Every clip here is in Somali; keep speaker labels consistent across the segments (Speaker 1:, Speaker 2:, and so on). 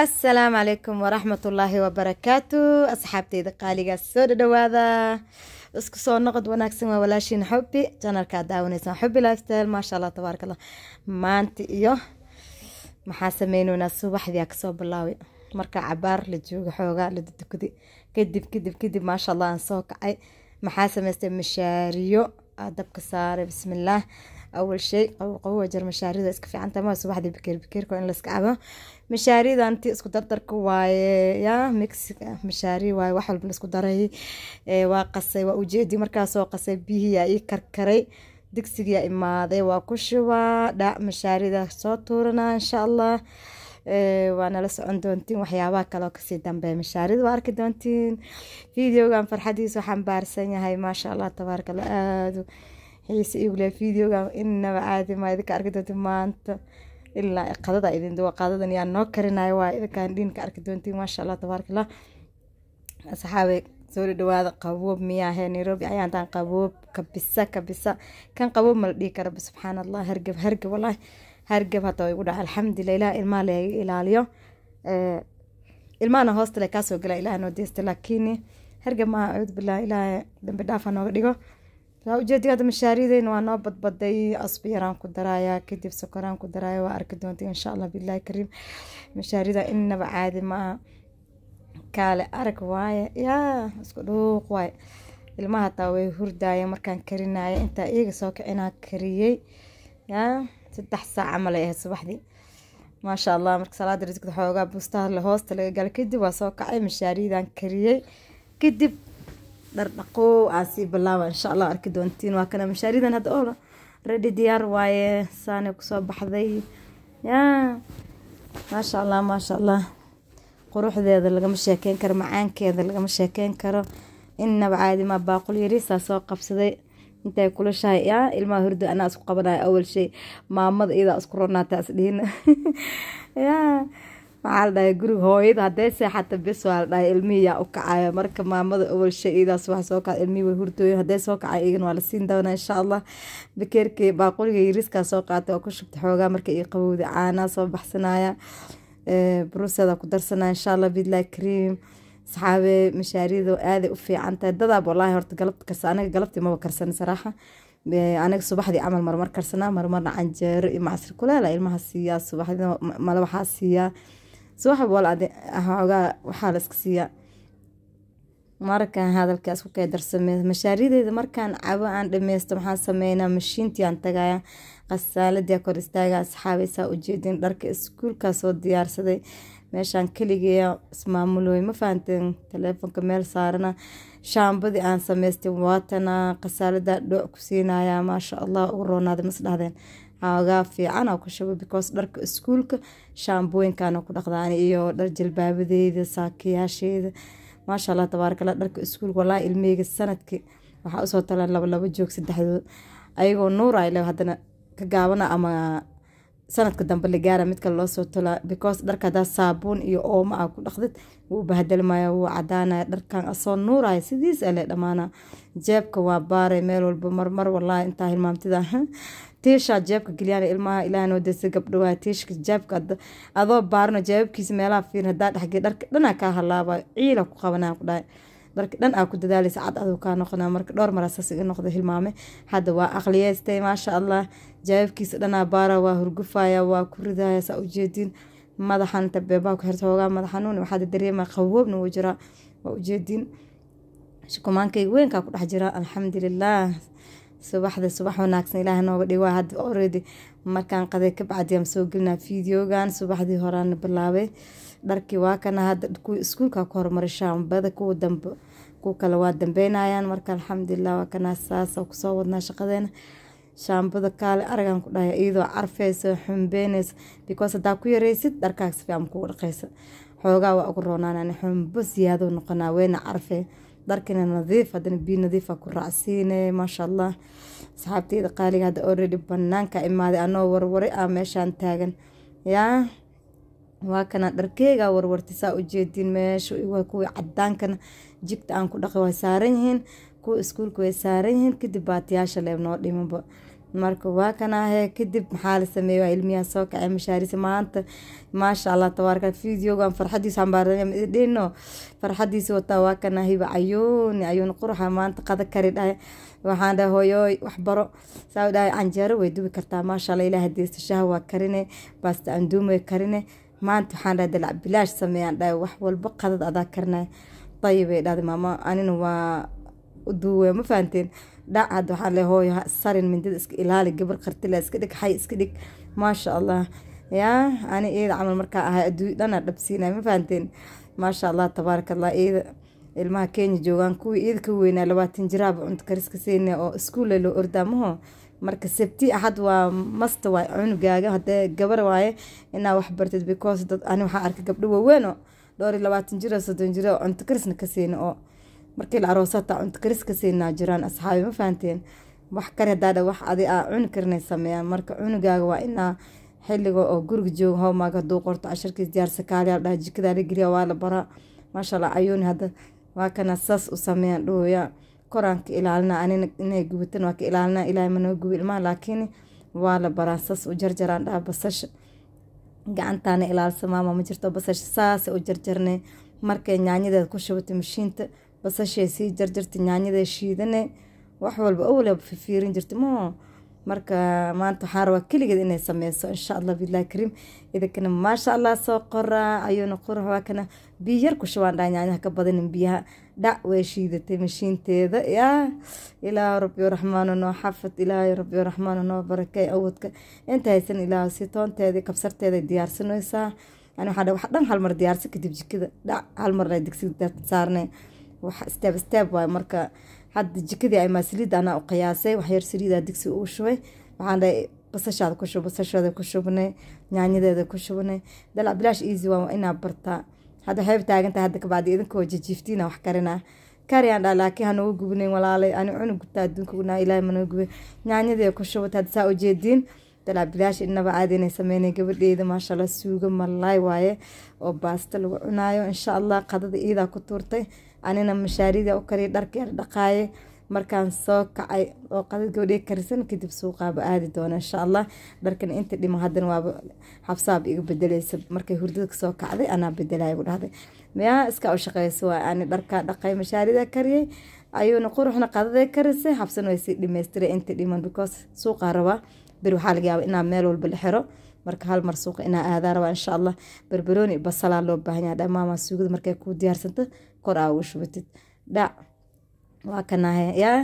Speaker 1: assalaamu calaykum waraxmatullaahi wabarakaatu asxaabteyda qaaligaas soo dhadhawaada isku soo noqod wanaagsan waa walaashiin xubbi janalkaa daawanaysaan xubbi lifestyle maasha allah tabaaraka allah maanta iyo maxaa sameyneynaa subaxdiyaa kasoo bilaaway marka cabaar la jooga xoogaa la dudukadi kadib kadib kadib maasha allah aan soo kacay maxaa samaystay mashaariyo aa dabka saaray bismillaah awal shay qabowa jar mashaarida iska fiicanta ma subaxdii bikeer bikeerka in layska cabo mashaaridan ti isku dardarka waaye ya mexica mashaari waaye wax walba laisku daray waa qasay waa ujeedi markaasoo qasay bihiyaa ii karkaray digsigiyaa imaaday waa ku shubaa dhac mashaarida soo tuuranaa insha allah waa nala socon doontiin waxyaabaha kaleo kasii dambeeya mashaarida waa arki doontiin videogan farxadiisu xambaarsan yahay maasha allah tabaaraka allah aada xiise igule videogan inaba caadi maa idinka arki doontiin maanta ilaa qadada idin duwa qadadan yaa noo karinayo waa idinkaan dhiinka arki doontiin maasha allah tabaaraka allah asxaabe soo dhawaada qaboob miyaahe nairobi ayaantaan qaboob kabisa kabisa kan qaboob ma la dhihi kara subxaan allah hargab hargab wallaahi hargab hata igu dhaca alxamdulilah ilaah ilmaha laga ilaaliyo ilmahana hoostale kaasoo gala ilaah noo deysta laakiin hargab maaha acuudu billah ilaah dambi dhaafa nooga dhigo waa ujeedi hadda mashaarideyn waa noo badbaday asbiyaraan ku daraaya kadib sokoraan ku daraaya waa arki doonta insha allah bilahi kariim mashaarida inaba caadi maaha kaale arag waaye yaa isku dhuuq waaye ilmaha hataa way hurdaaya markaan karinaya intaa iyaga soo kicinaa kariyey yaa saddex saac camal ay ahayd subaxdii maasha allah marka salaada risigda xoogaa bustaha hoosta laga gala kadib waa soo kacay mashaaridan kariyey kadib dhardhaqow aan sii bilaaba insha allah arki doontiin waa kana mashaaridan hadda oo ready diyaar waaye saanay kusoo baxday yaa maasha allah maasha allah quruxdeeda lagama sheekeyn karo macaankeeda lagama sheekeyn karo inaba caadi maa baaqul yariisaa soo qabsaday intay kulashahay yaa ilmaha hurdo anaa isku qabanayo awal shay maamada iyadaa isku ronaata isdhiina yaa maxaa la dhahay guriga hooyada hadday seexata bis waa la dhahay ilmihii yaa u kacayo marka maamada awal shay iyadaas wax soo kaca ilmihii way hurdooyin hadday soo kacay iyagan waa la siin doonaa insha allah bakeerkii baaquliga yariiskaa soo qaatay oo ku shubta xoogaa marka ii qabowda caanaa soo baxsanaya bruseeda ku darsanaya insha allah bidlahi kariim saxaabe mashaarida aaday u fiican tahay dadaab wallaahi horta galabta karsa aniga galabtii maba karsan saraaxa aniga subaxdii camal marmar karsanaa marmarna canjeero iyo macasir kuleela ilmaha siiyaa subaxdii male waxaa siiyaa subax wal xoogaa waxaa la iska siiyaa markaan hadalkaas ku kaydarsamey mashaarideeda markaan cabo aan dhameysto maxaan sameynaa mashiintii aan tagaya qasaaladii kor istaaga asxaabaysaa ujeedin dharka iskuulkaa soo diyaarsaday meeshaan keligeeya ismaamuloy ma fahanteen taleefonka meel saarana shaambadii aan samaystay waatana qasaalada dhooc ku siinaya maasha allah ugu roonaaday mas dhahdeen xoogaa fiican oo ku shubo because dharka iskuulka shaambooyinkaana ku dhaqdaan iyo dhar jalbaabadeeda saakiyaasheeda maasha allah tabaarakallah dharka iskuulka walaahi ilmeyga sanadkii waxaa usoo talaan laba laba joog saddexdood ayagoo nuur ay le haddana ka gaabana ama sanadka dambe la gaara mid kale loosoo tolaa because dharka hadaa saabuun iyo ooma ah ku dhaqdid wuu bahdelmaya wuu cadaanaya dharkan asoo nuuraya sidiis ale dhamaana jeebka waa baaray meel walba marmar walaahi intaa hilmaamtida tiishaa jeebka geliyaan ilmaha ilaah noo desa gabdhawaa tiishka jeebka adoo baarno jeebabkiisa meelaha fiirin hadaa dhexgey dharka dhanaa kaa halaaba ciila ku qabanaa ku dhahay dharka dhan aa ku dadaalaysa cad aduu kaa noqonaa marka dhowr marasaas iga noqda hilmaame hadda waa aqliyeystay maasha allah jawaabkiisa dhanaa baara waa hurgufaya waa ku ridaya saa ujeedin madaxan inta beebaa ku xirta hoogaa madaxanuun waxaad dareema qawoobna wuu jiraa waa ujeedin shukumaankayga weynkaa ku dhex jira alxamdulilah subaxda subax wanaagsan ilaah nooga dhig waa hadda already markaan qaday ka bacdiyaan soo gelinaa videogan subaxdii horaana bilaabay dharkii waa kana hadda kuwa iskuulka ku horumaray shaambada kuwa dambe kuwa kale waa dambeynayaan marka alxamdulilah waa kana saasa kusoo wadnaa shaqadeena shaambada kaale aragan ku dhahay iyadoo carfeysa xumbeyneysa because hadaa ku yareysid dharkaaga si fiican kugu dhaqeysa xoogaa waa ugu roonaanaan xumbo siyaado noqonaa weyna carfee dharkina nadiif haddana biyo nadiifa ku raacsiine maasha allah asxaabteyda qaaliga hadda already banaanka imaaday anoo warwaray ah meeshaan taagan yaa waa kana dharkeyga warwartay saa ujeedin meesha kuwii cadaankana jigta aan ku dhaqi way saaran yihiin kuwa iskuulka way saaran yihiin kadib baatiyaasha leeb noo dhimanba marka waa kanaahe kadib maxaa la sameeye waa ilmiyaa soo kacay mashaarisa maanta maasha allah tabaaraka videogan farxadiisa xambaardhino farxadiisa wataa waa kanaahiba cayuuni cayuuni quruxa maanta qada kari dhahay waxaan dhahay hooyooy wax baro saa dhahay canjeero way dubi kartaa maasha allah ilaah deesta shaha waa karine baasta anduum way karine maanta waxaan dhahay dalac bilaash sameeyaan dhahay wax walba qadad adaa karinaya dayib ay dhahday maama anina waa uduuwe ma fahanteen dhac hadda waxaan le hooyo sarin mindida iska ilaali gabar qartila iska dhig xay iska dhig maasha allah yaa ani iyada camal markaa ahay adduuny dhana dhabsiinay ma fahanteen maasha allah tabaaraka allah iyada ilmaha kenya joogaan kuwii iyada ka weynaa labaatan jiraaba cunto kariska siina oo iskuulle loo ordaamaho marka sabti axad waa masta waay cunugaaga hadee gabar waaye inaa wax bartid because dad ani waxaa arkay gabdho waaweeno dhowr iyo labaatan jiro soddon jiro oo cunto karisna ka siina oo markii la aroosata cunto karis ka siinaa jiraan asxaabi ma fahanteen wax kale hadaadha wax adi aa cuni karinay sameeyaan marka cunugaaga waa inaa xiliga oo guriga jooga howmaaga haduu qorto casharkiis diyaarsa kaaliyaa dhaha jikadaa la geliya waa la baraa maasha allah cayuuni hadda waa kana saas u sameeyaan dhooya koraan ka ilaalina anina inay gubatan waa ka ilaalina ilaahay manoo gubi ilmaha laakiin waa la baraa saas u jarjaraan dhaha basasha gacantaana ilaalisa maama ma jirto basasha saasa u jarjarnay markay nyaanyadeeda ku shubatay mashiinta basashay sii jarjartay nyaanyada shiidane wax walba owleba fifiirin jirta moo marka maanta waxaan rabaa keligeed inay sameyso insha allah bilahi kariim idinkana maasha allah soo qoraa ayuuna qurux waa kana biyo yar ku shubaan dhaa nyaanyaha ka badanin biyaha dhac way shiidatay mashiinteeda yaa ilaahu rabbi raxmaanu noo xafad ilaahay rabbi raxmaanu noo barakay awoodka inta haysan ilaahu si toonteeda kabsarteeda diyaarsanaysaa ani waxaa wax dhan hal mar diyaarsan kadib jikada dhac hal marna digsiga saarnay wax steeb steeb waay marka hadda jikadii ay maasaliid anaa u qiyaasay waxyar saliida digsi uu shubay waxaan dhahay basashaada ku shub basasheeda ku shubnay nyaanyadeeda ku shubnay dalac bilaash easy waa inaa bartaa hadda waxayba taagantahay hadda kabacdi idinkoo jijiiftiina wax karinaa kariyaan dhaa laakiin hanogu gubnayn walaalay ani cunug gubtaa adduunka gunaa ilaahay manoo gubay nyaanyadeeda ku shubatay hadda saa ujeediin dalac bilaash inaba caadi inay sameynay gabadheeda maasha allah suuga malaay waaye oo baasta lagu cunaayo insha allah qadada iidaa ku tuurtay anina mashaarida u kariya dharkeeda dhaqaaye markaan soo kacay oo qadad gabadhee karisan kadib suuqaaba aadi doona insha allah dharkan inta dhima haddana waaba xabsaaba iga bedeleysa markay hurdada kasoo kacday anaa bedelaya gu dhahday miyaa iska u shaqeysa waa ani dharkaa dhaqay mashaarida kariyay ayuuna quruxna qadaday karisay xabsan way sii dhameystiray inta dhiman because suuqaa rabaa bir waxaa laga yaaba inaa meel walba la xiro marka hal mar suuqa inaa aadaa rabaa insha allah barbarooni basalaa loo baahan yaha dhammaama suugada markay kuu diyaarsanto kor aa ugu shubatid dhac waa kanahe yaa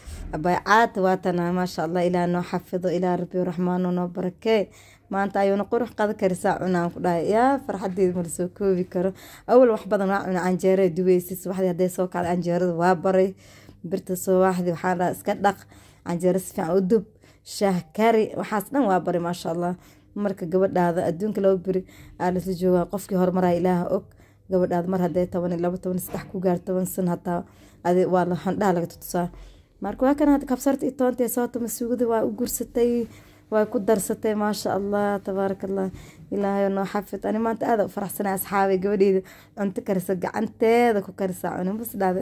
Speaker 1: baycaata waatana maasha allah ilaah noo xafido ilaah rabbi raxmaano noo barakee maanta ayuuna qurux qada karisaa cunaan ku dhahay yaa farxadeeda mala soo koobi karo awal wax badan waa cuna canjeera duweysa subaxdii hadday soo kacda canjeerada waa baray birta subaxdii waxaan dhaha iska dhaq canjeero si fiican u dub shaah kari waxaas dhan waa baray maasha allah marka gabadhaada adduunka laba beri aa lasla joogaa qofkii horumaraya ilaaha og gabadhaada mar hadday toban laba toban saddex ku gaar toban san hataa adi waa la handhaha laga tutusaa marka waa kan hadda kabsarta iyo toonta ee sootama suugada waa u gursatay waa ku darsatay maasha allah tabaaraka allah ilaahay noo xafid ani maanta aada u faraxsanay asxaabay gabadheeda cunto karisa gacanteeda ku karisaa cuni bas dhahda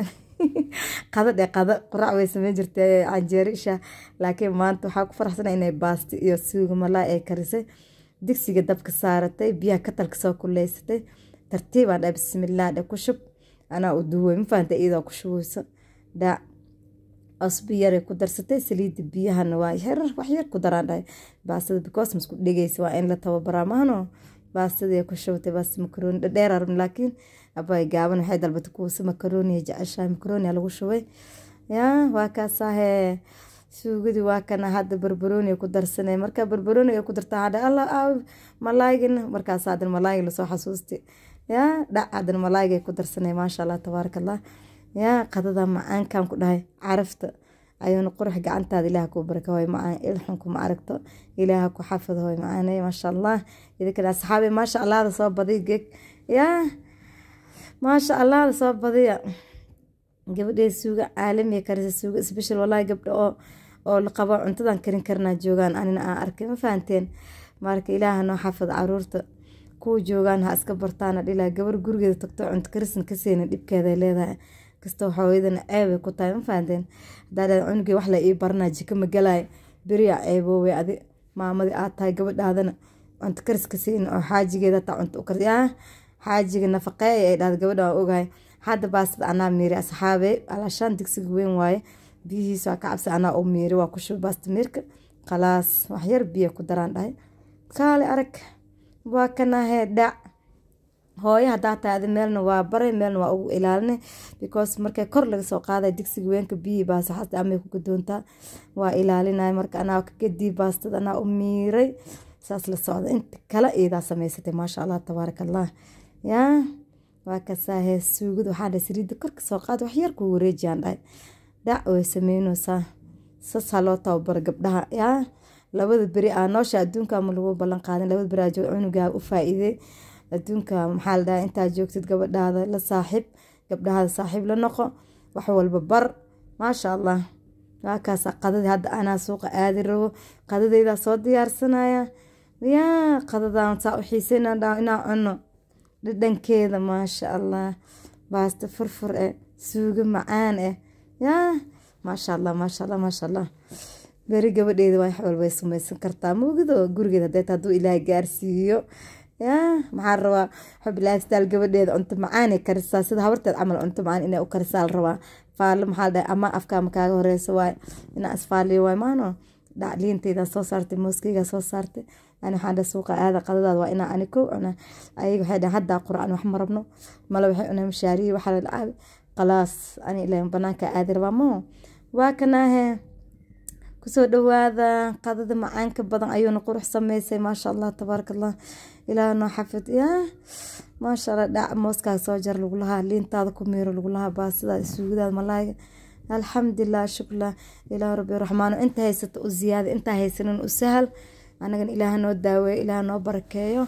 Speaker 1: qada dhe qada qurac way sameyn jirtay canjeero isha laakiin maanta waxaa ku faraxsanay inay baasti iyo suuga malaa ay karisay digsiga dabka saaratay biyaha katalka soo kuleysatay tartiibaan dha bismillaah dhe ku shub anaa u duway ma fahanta iyadoo ku shubeyso dhaac cusbo yaray ku darsatay saliida biyahana waa yarar wax yar ku daraan dhahay baastada because masku dhegeysa waa in la tababaraa mahano baastadii ku shubatay baasta makarooni dhadheer arabni laakiin abay gaaban waxay dalbatay kuwasa makarooniya jeceshahay makarooniya lagu shubay yaa waa kaasahee suugadii waa kana hadda barbarooniga ku darsanay marka barbarooniga ku dartaa hadha alla aaw malaayigina markaas hadan malaayiga lasoo xasuustay yaa dhac hadan malaayiga ku darsanay maasha allah tabaaraka allah yaa qadada macaankan ku dhahay carafta ayuuna qurux gacantaada ilaah kuu baraka hoy macaan ilxun kuma aragto ilaaha ku xafid hoy macaanay maasha allah idinkana asxaabi maasha allahda soo badiy geeg yaa maasha allahda soo badiya gabadhee suuga caalamiga karisa suuga special walaahi gabdha oo oo la qabo cuntadan karin karnaa joogaan anina aan arkay ma fahanteen marka ilaaha noo xafid caruurta kuwa joogaan ha iska bartaana dhilaa gabar gurigeeda tagto cunto karisan ka seena dhibkeeday leedahay kastoo hooyadana ceebay ku tahay ma fahanteen hadaa cunugii wax la ii baranaa jiko ma galaay beriyaa ceeboowey adi maamadii aad tahay gabadhaadana cunto kariska siin oo xaajigeeda taa cunto u kar yaa xaajiga nafaqeey ay dhahda gabadha waan ogahay hadda baastada anaa miiri asxaabe alaashaan digsiga weyn waaye biyihiisa waa ka cabsi anaa u miiri waa ku shuba baasta miirka khalaas waxyar biyo ku daraan dhahay kaale arag waa kanahee dhac hooyo hadaa tahay adi meelna waa baray meelna waa ugu ilaalinay because markay kor laga soo qaaday digsiga weenka biyihii baasaxasta amay ku gadoontaa waa ilaalinay marka anaa ka gadii baastada anaa u miiray saas la socda inta kale iyadaa samaysatay maasha allah tabaaraka allah yaa waa kasaahee suugada waxaa dhahay saliidda korka soo qaad waxyar ku wareejiyaan dhahay dhac way sameynaysaa sasaa loo tababaro gabdhaha yaa labada beri aa noosha adduunka ma lagu ballan qaadin labada beri aa joog cunugaa u faa-iiday adduunka maxaa la dhahaa intaa joogtid gabadhaada la saaxiib gabdhahaada saaxiib la noqo wax walba bar maasha allah waakaasa qadadii hadda anaa suuqa aadi rabo qadadeydaa soo diyaarsanaya yaa qadadan saa u xiiseyna inaa cuno dhadhankeeda maasha allah baasta furfur eh suugo macaan eh yaa maasha allah maasha allah maasha allah beri gabadheeda wax walba way samaysan kartaa muugido gurigeed hadeeta hadduu ilaahay gaarsiiyo yaa maxaa rabaa xub lifestyle gabadheeda cunto macaanay karisaa sida habarteed camal cunto macaan inay u karisaa la rabaa faallo maxaa dhahay ama afkaama kaaga horeysa waay inaa isfaaliyo waay maano dhacliinteyda soo saartay mooskeyga soo saartay ani waxaan dhahay suuqa aada qadadaada waa inaa ani kow cuna ayaga waxay dhahay haddaa quraan wax ma rabno male waxay cunaa mashaariyi waxaa la dhacay qalaas ani ilaa banaanka aadi rabaa moo waa kanaahe kusoo dhawaada qadada macaanka badan ayuuna qurux sameysay maasha allah tabaaraka allah ilaah noo xafid yaa maasha allah dhac mooskaas soo jar lagu lahaa liintaada ku miiro lagu lahaa baasidaada suugadaada malaayga alxamdulilah shuklah ilaah rabbi raxmaano inta haysata u ziyaada intaa haysanin u sahal anagana ilaah noo daaweeyo ilaah noo barakeeyo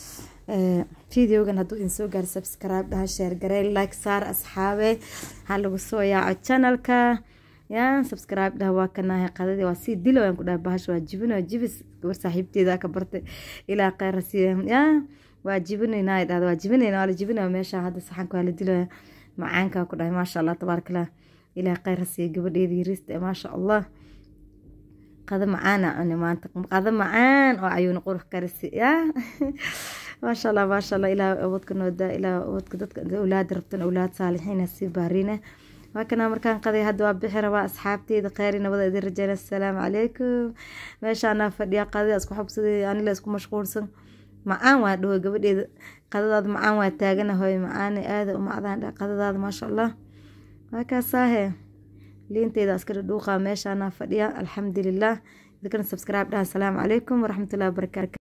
Speaker 1: videogan hadduu idin soo gaaro subscribe dhaha sheer garey like saar asxaabe ha lagu soo yaaco channelka yaa subscribe dhaha waa kanaahay qadadii waa sii dilo aan ku dhahay bahasha waa jibin waa jibis gabar saaxiibteeda ka bartay ilaa kheyra siiya yaa waa jibinaynaa dhahda waa jibinayna waa la jibinaya meesha hadda saxanka waa la dilaya macaanka ku dhahay maasha allah tabaaraka allah ilaa kheyra siiya gabadheeda yariista maasha allah qada macaana cuni maanta qada macaan oo ayuuna qurux karisi yaa maasha allah maasha allah ilaa awoodka noodaa ilaa awoodka dadka awlaada rabtan awlaad saalixiina sii baariina waa kanaa markaan qaday hadda waa bixi rabaa asxaabteyda kheyri nabada idin rajeyna assalaamu calaykum meeshaanaa fadhiya qadada isku xogsaday anila isku mashquulsan macaan waa dhaho gabadheeda qadadaada macaan waa taaganahoy macaane aada u macdaan dha qadadaada maasha allah waa kaasaahe liinteyda iska dhadhuuqa meeshaanaa fadhiya alxamdulilah idinkana subscribe dhaha assalaamu calaykum waraxmatullahi wabarakaatu